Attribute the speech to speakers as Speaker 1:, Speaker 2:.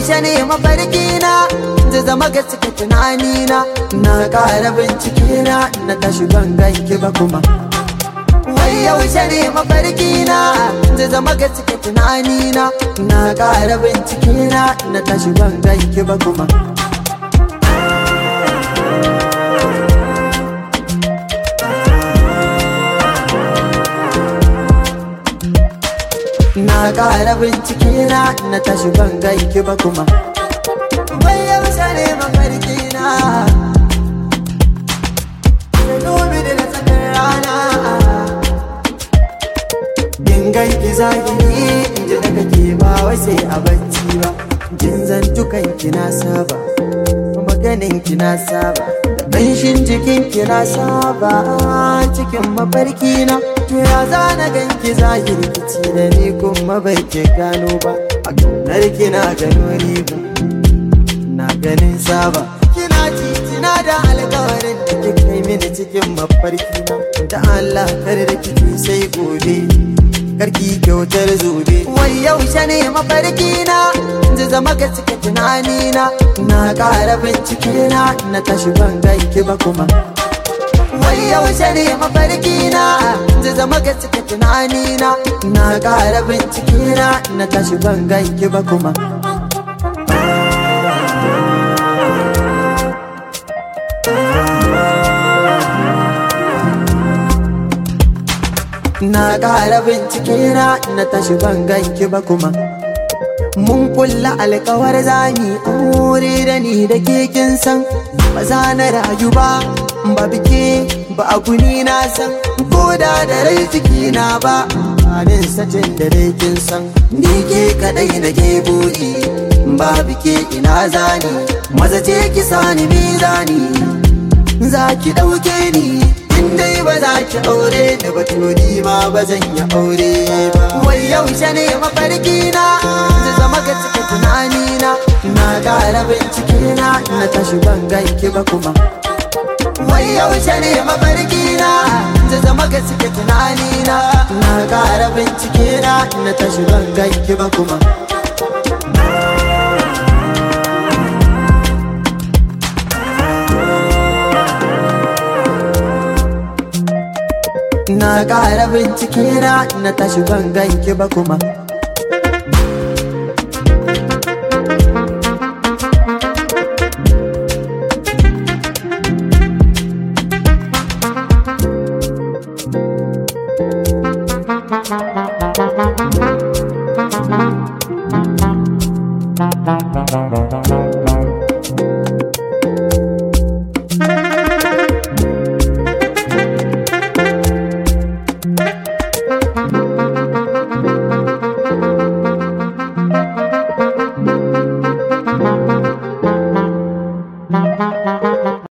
Speaker 1: yaushe ne mafarki na zai zama gaske tunani na na ƙara bincike na na tashi ban ganki ba kuma wai yaushe ne mafarki na zai zama gaske tunani na na ƙara bincike na na tashi ban ganki ba kuma na ƙara bincike na na tashi ban ganki ba kuma wai yaushe ne mafarki na da dubi da na tsakar rana in ganki zahiri in ji daga ke ba wai sai a bacci ba jin zantukan ki na saba maganin ki na saba da ƙanshin jikin ki na saba cikin mafarki na to ya zana ganki zahiri kici da ni kuma bai ke gano ba a kaunar ki na gano riba na ganin saba kina titina da alkawarin da ke kai mini cikin mafarki na da Allah kar da kike sai gobe karki kyautar zobe wai yaushe ne mafarki na zai zama ga cike tunani na na ƙara bincike na na tashi ban ganki ba kuma wai yaushe ne mafarki na zai zama ga cike tunani na na ƙara bincike na na tashi ban ganki ba kuma na ƙara bincike na na tashi ban ganki ba kuma mun kulla alkawar zami aure da ni da ke kin san ba za na rayu ba ba bike ba a guni na san ko da da rai ciki na ba anin satin da dai kin san ni ke kadai na ke buri ba bike ina zani maza ce ki sani mizani za ki ɗauke ni in dai ba za ki aure da batuni ma ba zan yi aure ba wai yaushe ne mafarki na zai zama ga cike tunani na na ƙara bincike na na tashi ban ganki ba kuma wai yaushe ne mafarki na zai zama ga cike tunani na na ƙara bincike na na tashi ban ganki ba kuma na ƙara bincike na na tashi ban ganki ba kuma